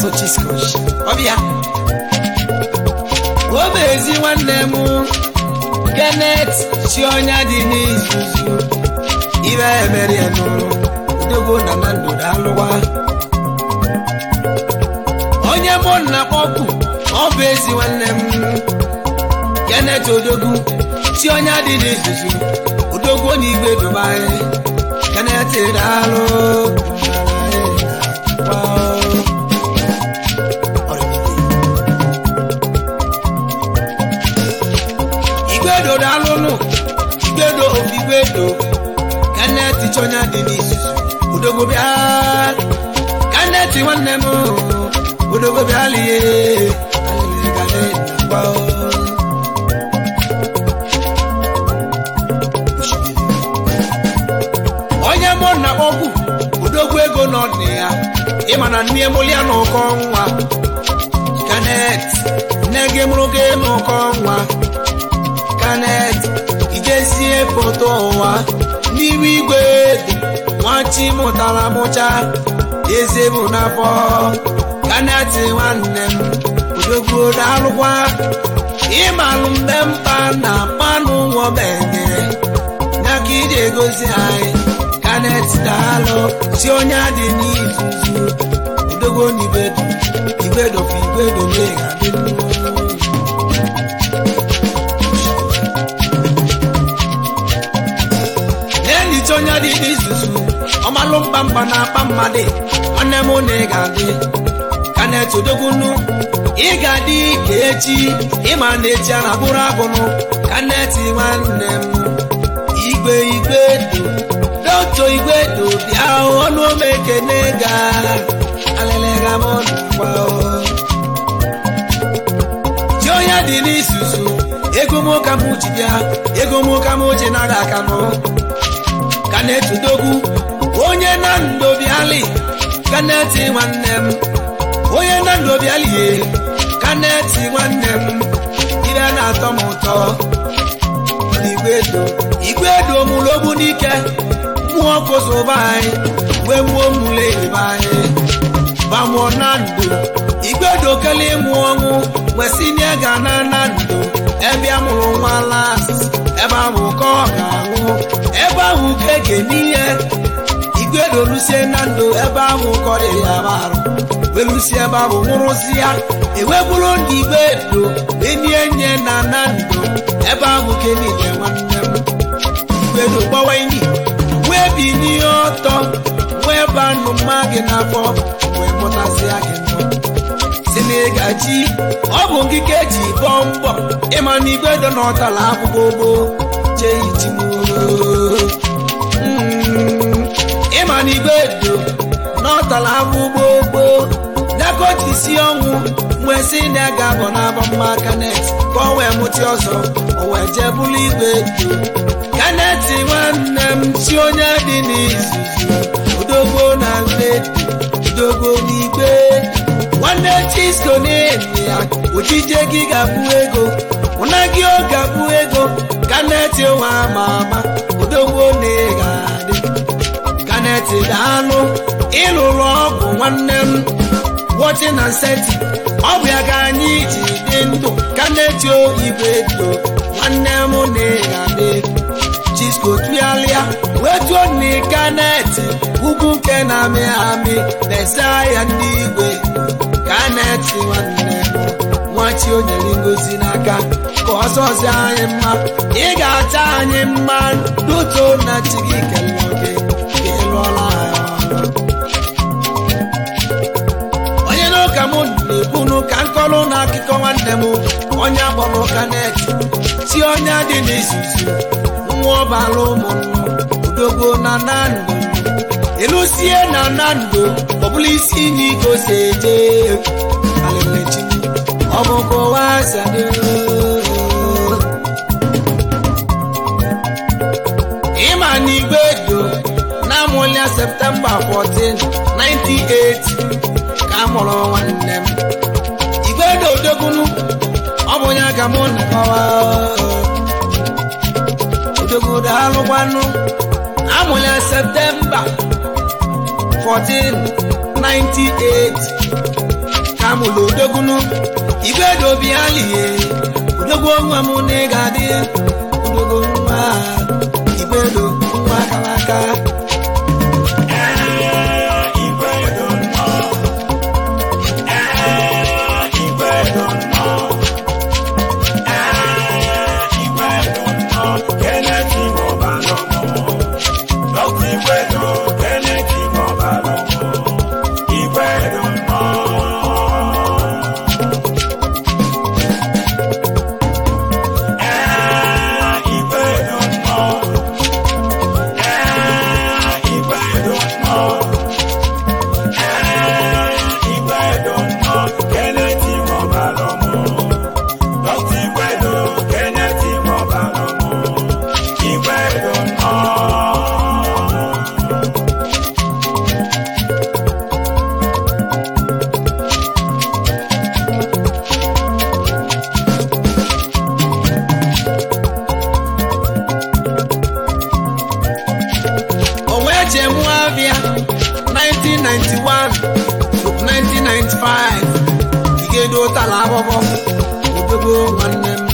so chiskosh ọbịa obe ezi nwanne m kenet si ọnya dị n'izuzu ibe emere ya n'ụlọ odogwu na na ndụ alụwa onye mụ nna kpọkụ ọ bụ ezi nwanne m kenet odogwu si ọnya dị n'izuzu odogwu na igwe dubai kenet daalụ igwedo daalụnụ igwedo ofigwedo kanet chọnya dị n'izuzu odogwu bịa kanet nwanne m odogwu bịa lie onye mụ na ọgwụ odogwu ego nọ dị ya ịma na nne mụlịa n'ụkọ nwa kanet nne gị mụrụ gị n'ụkọ nwa kanet ijezie foto ụwa n'iru igwe nwachi mụtara mụcha eze bụ n'afọ kanet nwanne m odogwu daalụkwa ịmalụ mgbe mkpa na mmanụ nwobenye ya ka iji egosi anyị kanet daalụ si onye adị n'izuzu odogwu n'igwedo igwedo fa igwedo mega dị na-enyicha onye dị n'izuzu ọmalụ mkpa mkpa na akpa mmadụ nwanne m na ị ga-adị kanet odogbunu ị ga-adị ka echi ịma na echi a na-abụrụ agụnụ kanet nwanne m igwe igwe do doto igwe do bịa ọnụ ome ekene ga alịlịga m ọnụkwa ji onye dị n'isusu ego m ka m ji bịa ego m ka m ji nara aka nụ kanet dogwu onye na ndobiali kanet nwanne m onye na ndobiali ye kanet nwanne m ire na-atọ m ụtọ igwedo igwedo mụrụ ogbu n'ike mmụọ kosoba anyị wee mụọ mụle ebe anyị bamụọ na ndụ igwedo kele ịmụ ọnwụ wesinie ga na na ndụ ebe a mụrụ nwa las ebe ahụ ka ọ ga-anwụ ebe ahụ ka ege n'ihe igwedo lusie na ndụ ebe ahụ kọrị ya arụ welusie ebe ahụ nwụrụsi ya eweburu ndị igwedo enye nye na na ndụ ebe ahụ ka enile nwanne m igwedo gbawa enyi wee bi n'ihe ọtọ wee banụ mma gị n'afọ wee mụtasịa gị mbọ si na ịgaji ọ bụ nkike eji bọọ mbọ ịma na igwedo na ọtala akwụkwọ gboo jee ijimoo ịma na igwedo na ọtala akwụkwọ gboo dakoji si ọnwụ wee si na ya ga-abọ n'abọ mma kanet ka ọ wee mụti ọzọ o wee jee bụrụ igwe do kanet nwanne m si onye dị n'izuzu odogbo na nledo odogbo n'igwe nwanne chisko na-enye ya ojije gị ga-abụ ego ụna gị ọ ga-abụ ego kanet nwa ama ama odogbo na ị ga-adị kanet ga-anụ ịlụrụ ọgwụ nwanne m wọchi na seti ọ bụ ya ka anyị ji dị ndụ kanet igwe do nwanne m na ị ga-adị chisko tụgharịa wee tụọ nne kanet ugwu nke na-amị amị na-ese ya ndị igwe kanet nwanne m nwachi o nyere ngozi n'aka ka ọzọzi anyị mma ị ga-acha anyị mma duto na chi gị kelee gị ka ị lụọla ya ọrụ onye n'ụka m na-ekwunu ka nkọlụ na akụkọ nwanne m onye akpọrọ kanet si onye dị n'izuzu nwa ọbara ụmụnnụ odogbo na nando ịlụsie na nando ọbụla isi inye iko si eje alelechi ọ bụkwa wasado ịma na igwe do na amụlịa septemba 14 98 ka a mụrụ nwanne m igwe do odogunu ọ bụ onye ka mụ na kọwa odogodo alụkwanụ amụrụ ya septemba 14 98 ka mụlụ odogunu igwe dobi alihe odogwu nwa m na ị ga-adị odogo nwa igwe do nwa akara aka o wee jee mụọ abịa 1991 1995 igedo ụtala abụbọ odogo nwanne m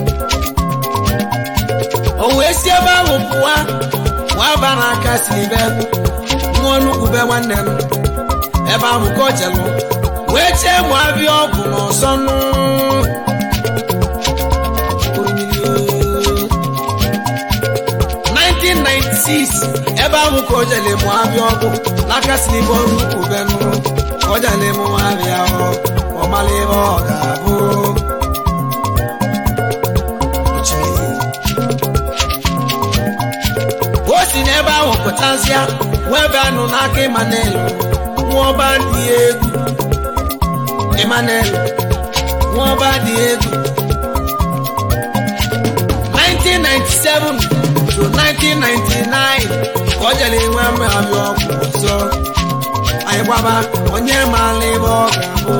o wee si ebe ahụ pụwa waba n'aka si be nwa nnukwu be nwanne m ebe ahụ ka o jelụ wee chee mụ abịa ọgwụ n'ọzọ nụ Oriri o. 1996 ebe ahụ ka o jele mụ abịa ọgwụ n'aka si n'ibe ọrụ ukwu benụ ka o jele mụ abịa ọ ọmala ebe ọ ga-abụ Ochimezie. o si n'ebe ahụ pụtazịa wee be anụ n'aka Emmanuel nwụọba dị egwu Emmanuel nwụọba dị egwu 1997 to 1999 ka ọ jere enwe mmabịa ọgwụ ọzọ anyị gbaba onye maala ebe ọ ga-abụ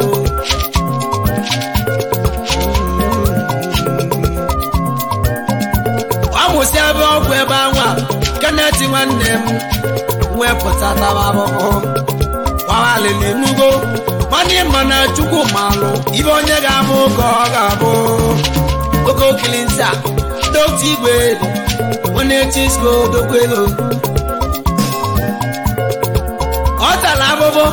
ọ mụsị ebe ọgwụ ebe anwa Kenneth nwanne m wepụta taba abụbụ gbahalili nugo nwanne ma na chukwu malụ ibe onye ga-abụ ka ọ ga-abụ oke okilinsa dọkta igwe onye chisko dokwelo ọ tara abụbụ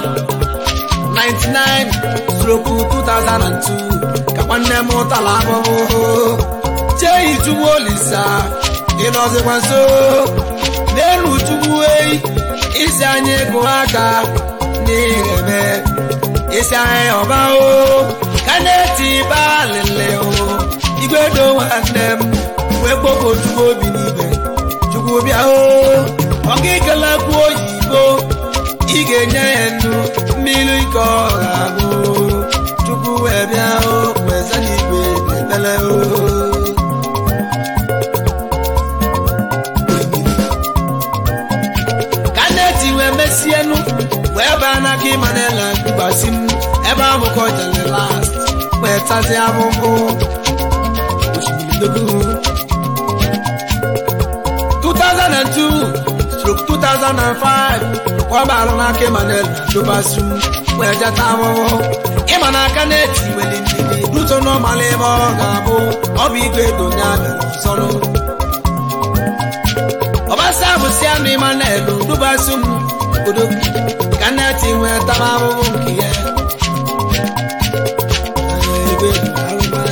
99 stroku 2002 ka nwanne m tara abụbụ chei chukwu olisa ịnọzikwa nso n'elu chukwu eyi isi anyị gụ aka n'ireme isi anyị ọba o ka na-eti ba alịlị o igwe do nwanne m wee kpọkọ chukwu obi n'ibe chukwu bịa o ọ ga ekelekwu oyibo ị ga-enye ya nnu mmiri ike ọ ga-abụ chukwu wee bịa o wee za n'igwe ekpele o ka neti wee mesienu wee baa n'aka ịmanela mgbasi m ebe ahụ ka ọ jere last wee tazi abụbụ osimiri dogo 2002 stroke 2005 ka ọ baara n'aka ịmanela dụbasi m wee jeta abụbụ ịma n'aka neti were ndidi duto n'ọmala ebe ọ ga-abụ ọ bụ igwe ego nye abịara ọzọnụ ọbasa bụ si anụ Emmanuel dubasu m obodo ka nneti nwee taba ahụhụ nke ya Ebe arụma.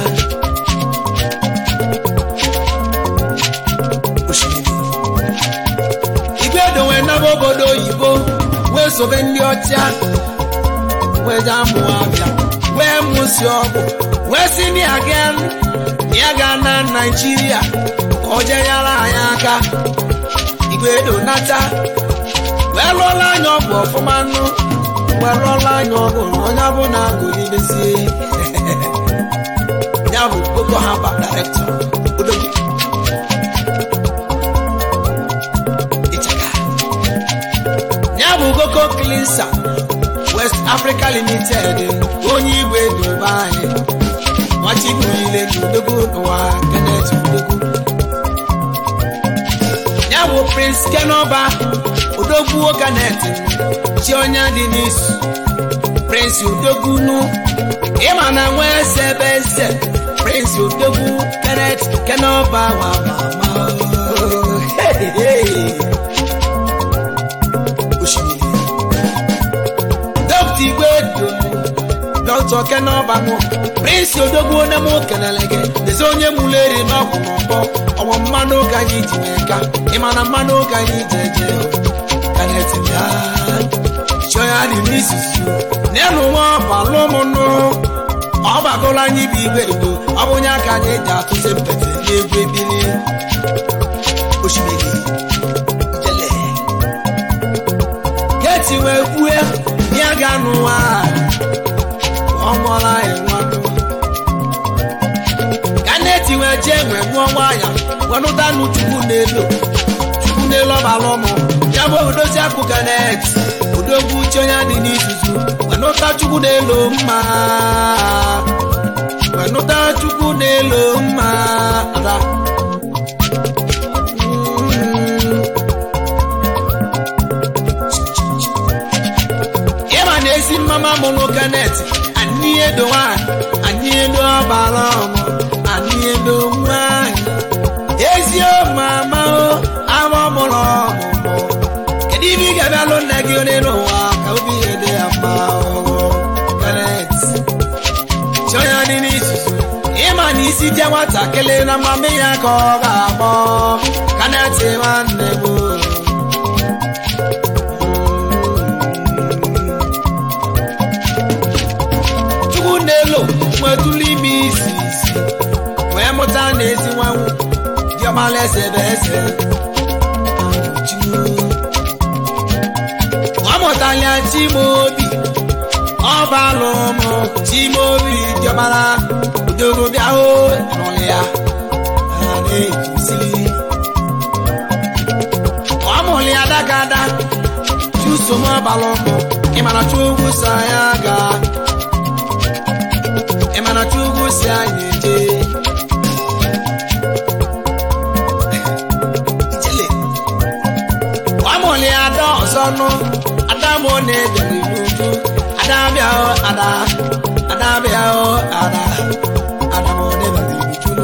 Osimiri. igwe edowe naba obodo oyibo wee sobe ndị ọcha wee jee amụ abịa wee mụsi ọgwụ wee si ndị aga ya ga na naijiria ka o jee nyere anyị aka igwe edo nata wee lụọla anya ọgwụ ọfụma nụ wee lụọla anya ọgwụ na onye bụ na agụlibezie ya bụ Boko Haram director Odogwu. Ịchaka. ya bụ Boko Cleanser West Africa Limited onye igwe dobe anyị nwachigbu niile na odogwu n'ụwa Kenneth Odogwu ya bụ Prince Kenoba odogwu Kenneth chi onye dị n'isu prince odogwunu ịma na nwa eze ebe eze prince odogwu kenneth kenọba wa mama osimiri dọkta igwe dum dọkta kenọba mụ prince odogwu onye mụ kelele gị dezi onye mụlụ eri n'ọgwụ n'ọgbọ ọgbọ mmanụ ka anyị tinye ka ịma na mmanụ ka anyị jeje kenneth bịa chọọ ya dị n'isusu n'elu nwa ọbalụ ụmụnụ ọ gbagoro anyị bụ igwe edo ọ bụ onye aka anyị ji atụzi mpete n'egwu ebili osimiri jele geti wee kwue ya ga n'ụwa ọ mụọla anyị nwanụ ka neti wee jee nwee mụọ nwaanya wenụta nụ chukwu n'elu chukwu n'elu ọbala ụmụ ya bụ odozi akụ ganet odogwu uche onye dị n'izuzu wenụta chukwu n'elu mma wenụta chukwu n'elu mma ada ịma na ezi mmama mụrụ ganet anyị edo nwanyị anyị edo ọbara ọmụ anyị edo nwanyị ezi mama o ama mụrụ ọmụmụ kedu ibe ị ga-abịalụ nne gị onye n'ụwa ka obi ihe dị ya mma ọhụrụ ganet chọọ ya dị n'isusu ịma na isi je nwatakịrị na mama ya ka ọ ga-akpọ ganet nwanne m chukwu n'elu nwetụlụ ime isi isi wee mụta na ezi nwanwu diọmala eze bụ eze ọ mụtala chimobi ọbalụ ụmụ chimobi diọmala udogo bịahụ n'ụlọ ya na-ekuzili ọ mụrụ ya dagada chusom ọbalụ ụmụ ịmana chukwu sa ya gaa ịmana chukwu si anyị eje ijele ọmụlị ada ọzọ nụ ada mụ na-ejere n'uju ada bịa o ada ada bịa o ada ada mụ na-ebere ibitunu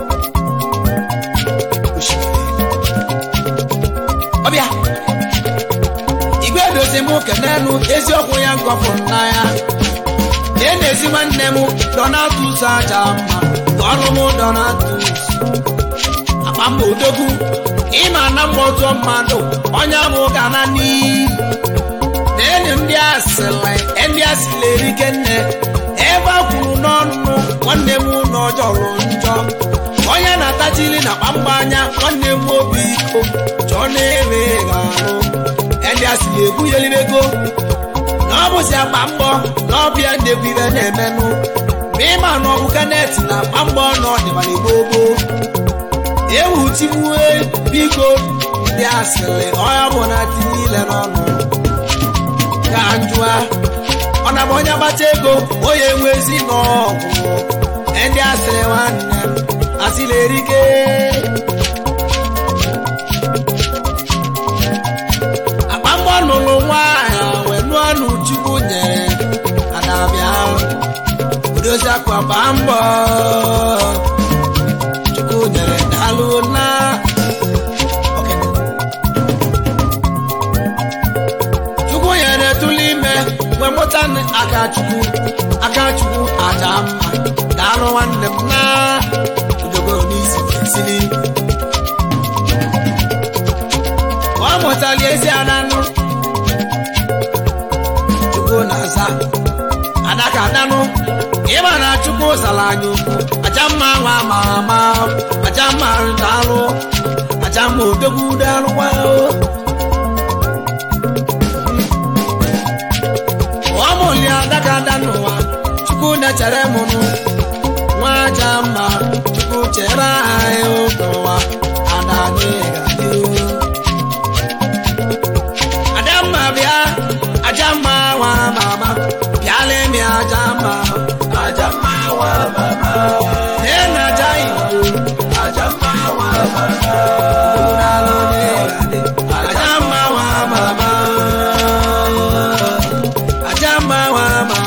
ọbịa igwe dozi mụ kenenu eziokwu ya ngọpụ nna ya e na-ezi nwanne m donatus aja mma ọrụ m donatus akpa mba odogwu ịma na mgbe otu mmadụ onye bụ ga na n'iyi na enyi ndị asịrị ndị asịrị erike nne ebe a kwuru n'ọnụ nwanne m na ọjọrọ njọ onye na-atachili na kpamgba anya nwanne m obi iko chọọ na-ere ga-arụ ndị asịrị egwunyelibego na ọ bụzi agba mbọ na ọbịa ndegwu ibe na-emenụ ma ịma na ọbụ kanet na agba mbọ na ọdịbala gbogbo ewu tigbue biko ndị asịrị ọya bụ na tinye ile n'ọnụ ka njụa ọ na bụ onye agbata ego onye nwezi n'ọgwụ ndị asịrị nwanne m asịrị erike akpa mbọ nụrụ nwaanyị wee nụọ n'uchukwu nyere adabịa odozi akwa gbaa mbọ chukwu nyere daalụ na chukwu nyere tụlụ ime wee mụta aka chukwu aka chukwu aja mma daalụ nwanne m na udogo n'isi siri ọ mụtali ezi adanụ chukwu na-aza adaka adanụ ịma na chukwu zara anyị okwu aja mma nwa ama ama aja mma daalụ aja mma odogwu daalụ gwa ọ mụli adaka adanụ ụwa chukwu na-echere m nụ nwa aja mma chukwu chere anyị oge ụwa ada anyị ga-adị Adamma bịa Ajamma nwa mama bịala emi Ajamma Ajamma nwa mama ee na aja igbo Ajamma nwa mama Ajamma nwa mama Ajamma nwa mama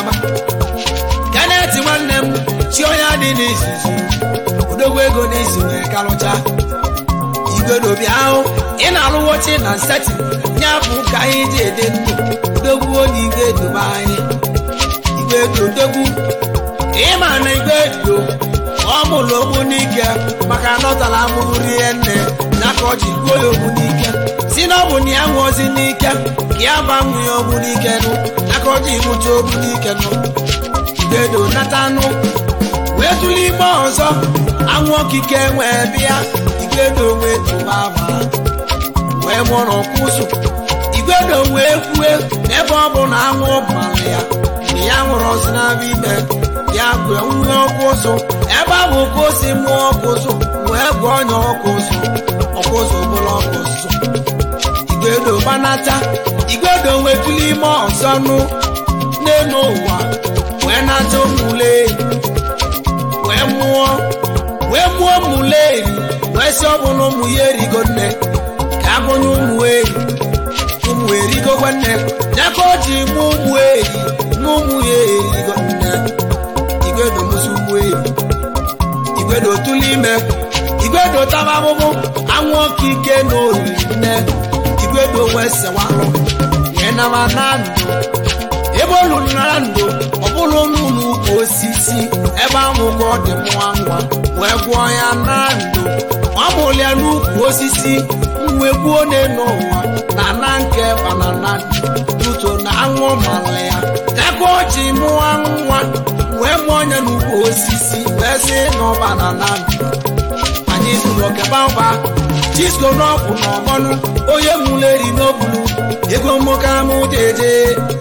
n'izuzu odogwu ego n'isi wee karụcha igwedobi ahụ ị na-alụwochi na setị ya bụ ka anyị ji ede ndụ odogwu onye igwe edobe anyị igwe edo odogwu ịma na igwe edo ọ mụrụ ogbu n'ike maka na ọ tara amụrụ rie nne ya ka ọ ji gbuo ya ogbu n'ike si na ọ bụ na ya nwụọzi n'ike ka ya gbanwe ya ogbu n'ike nụ ya ka ọ ji mụta ogbu n'ike nụ igwe edo nata anụ wee tụrụ ime ọzọ anwụ okike wee bịa igwedo wee tụba aba wee mụrụ kwụsụ igwedo wee kwue ebe ọ bụ na anwụ bara ya na ya nwụrụ ọsị n'aba ime ya gwe nwe ọkụzụ ebe ahụ ka o si mụọ ọkụzụ wee gwa ọnya ọkụzụ ọkụzụ bụrụ ọkụzụ igwedo gbanata igwedo wee tụrụ ime ọzọ nụ n'elu ụwa wee nata ụmụle wee mụọ wee mụọ ụmụle eri wee si ọ bụ na ụmụ ya erigo nne ka agụnye ụmụ eri ụmụ erigo nne ya ka o ji mụ ụmụ eri na ụmụ ya erigo nne igwedo mụsị ụmụ eri igwedo tụlụ ime igwedo taba abụbụ anwụ ọkụ ike na oriri nne igwedo wee sewalụ wee nama na ndụ ebe olu nara ndụ ọ bụrụ n'ụlọ ukwu osisi ebe ahụ ka ọ dị nwa nwa wee gwụọ ya na ndụ ọ mụrụ ya n'ukwu osisi wee gbuo n'elu ụwa na na nke banana tuto na anwụ mara ya aka o ji mụọ nwa wee mụọ ya n'ukwu osisi wee sị na ọ banana anyị zụrụ okebamba disko n'ọkwụ na ọgbọnụ onye mụleri n'obulu ego mmokamụ jeje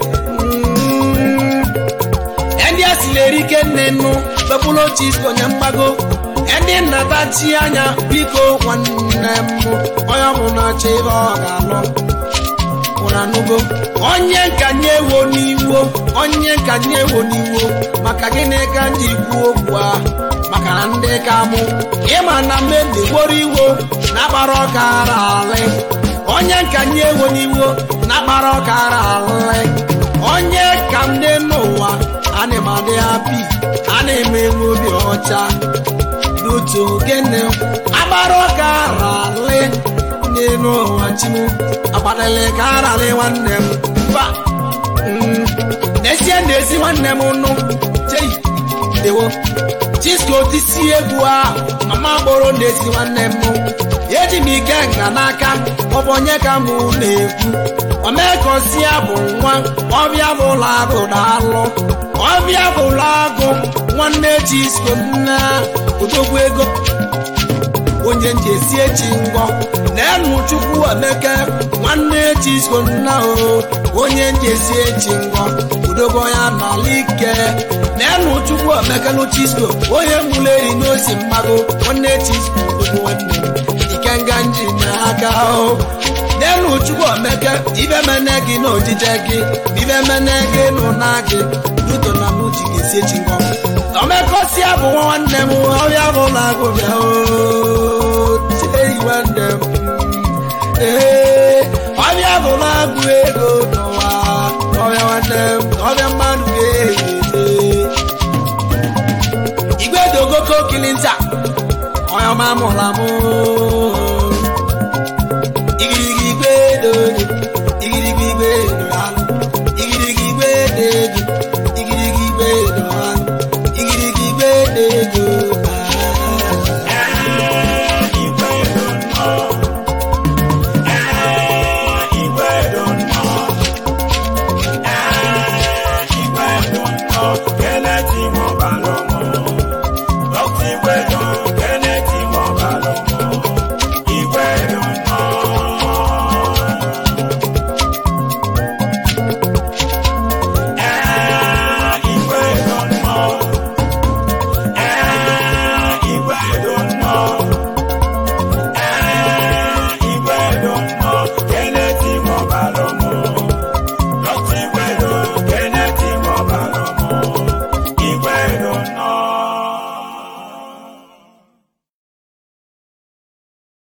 ndị a sileri ike nne nnu kpekpụrụ chisko nye mgbago ndị nnata chi anya biko nwanne m onye ọbụla chi ebe ọ ga-alụ ụranugo onye nkanye ewo n'iwo onye nkanye ewo n'iwo maka gịnị ka ndị kwuo okwu a maka na ndị ka mụ ịma na mmemme gboro iwo na-akpara ọka ara alị onye nkanye ewo n'iwo na-akpara ọka ara alị onye ka m dị n'ụwa ana m adị hapi ana m enwe obi ọcha n'otu gịnị agbara ọka aralị n'elu ụwa chimu agbadịlị ka aralị nwanne m mba n'ezie n'ezi nwanne m nụ chei dewo chisko tisi egwu a mama gboro n'ezi nwanne m eji m ike nga n'aka ọ bụ onye ka mụ na-ekwu omekosia bụ nwa ọbịa bụla agụ daalụ ọbịa bụla agụ nwanne chisko nna odogwu ego onye nji esi echi ngọ na-enu chukwu emeke nwanne chisko nna o onye nji esi echi ngọ udogo ya n'ala ike na-enu chukwu emeke nụ chisko onye muleri n'osi mmago nwanne chisko odogwu nwanne ikenga nji n'aka o n'elu chukwu omeke ibe mene gị na ojije gị ibe mene gị n'ụna gị duto na mụ ji ga-esi echi ngọ omekosi abụ nwanne m ọrịa bụ na agụbịa chei nwanne m ee ọbịa bụ na agụ ego n'ụwa ọbịa nwanne m ọbịa mmadụ ga-ehe igwe dogoke okili nta onye ọma mụrụ amụ